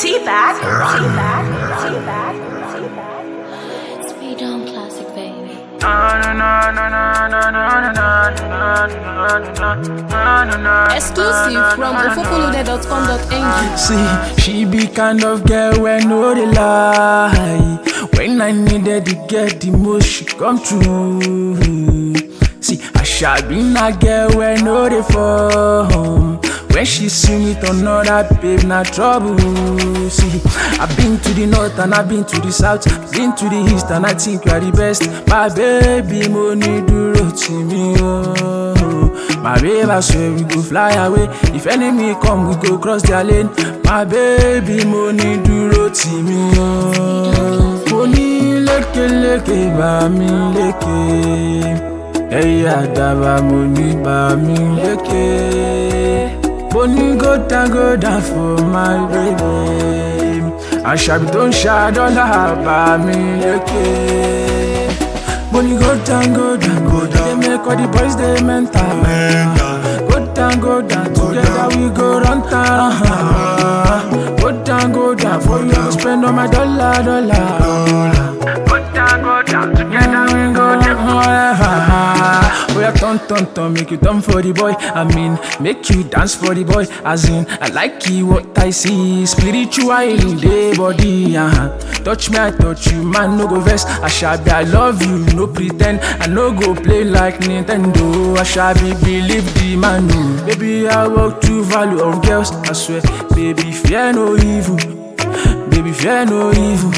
T-Bag, T-Bag, T-Bag, T-Bag. It's me down classic, baby. Exclusive from ofofolude.com.ng. See, she be kind of girl when no dey lie. When I needed to get the most, she come through. See, I shall be na girl when no dey form. When she see me turn another babe, na trouble. See, I've been to the north and I've been to the south, been to the east and I think you are the best. My baby, mo ní dúró tì mí o. My babe, I swear we go fly away. If enemy come, we go cross their lane. My baby, mo ní dúró tì mí o. Mo ní lékeléké bá mi lékè. Ẹyẹ àdàbà mo ní bá mi lékè. Mo ní go down go down for my baby. Àṣàbí tó ń ṣàdọ́là bá mi lékè. Money go down, go down, go down. They make all the boys they mental. Go down, go down. Together we go run town. Uh-huh. Go down, go down. For you to spend all my dollar, dollar. Go down, go down. Together we go down. Oh yeah, turn, turn, turn, make you turn for the boy. I mean, make you dance for the boy. As in, I like you, what I see. Spiritual in the body, uh-huh. Touch me, I touch you, man, no go vex. I shall be, I love you, no pretend. I no go play like Nintendo. I shall be, believe the man, no. Baby, I walk to value of girls, I swear. Baby, fear no evil. Baby, fear no evil.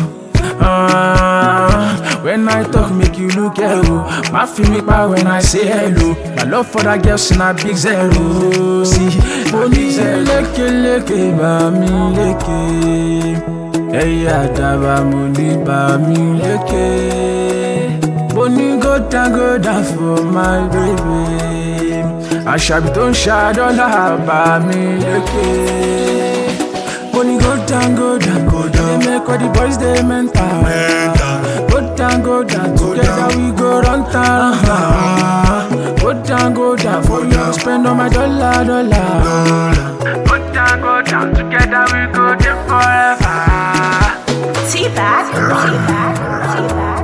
Ah, when I talk, make you look hello. My feel me power when I say hello. My love for that girl, in a big zero. See, money leke leke ba mi leke. Ẹyẹ àdàbà mo ní bá mi lékè. Mo ní go down go down for my baby. Àṣàbí tó ń ṣàdọ́là bá mi lékè. Money go down, go down, go down. They make all the boys they mental. Go down, go down. Together we go run town. Uh-huh. Go down, go down. For you to spend all my dollar, dollar. Go down, go down. Together we go there forever. T-Bag, T-Bag, T-Bag.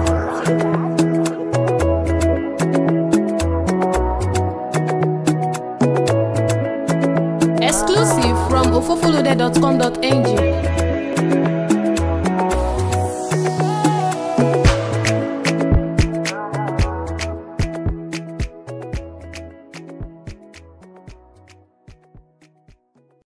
Exclusive from ofofolude.com.ng.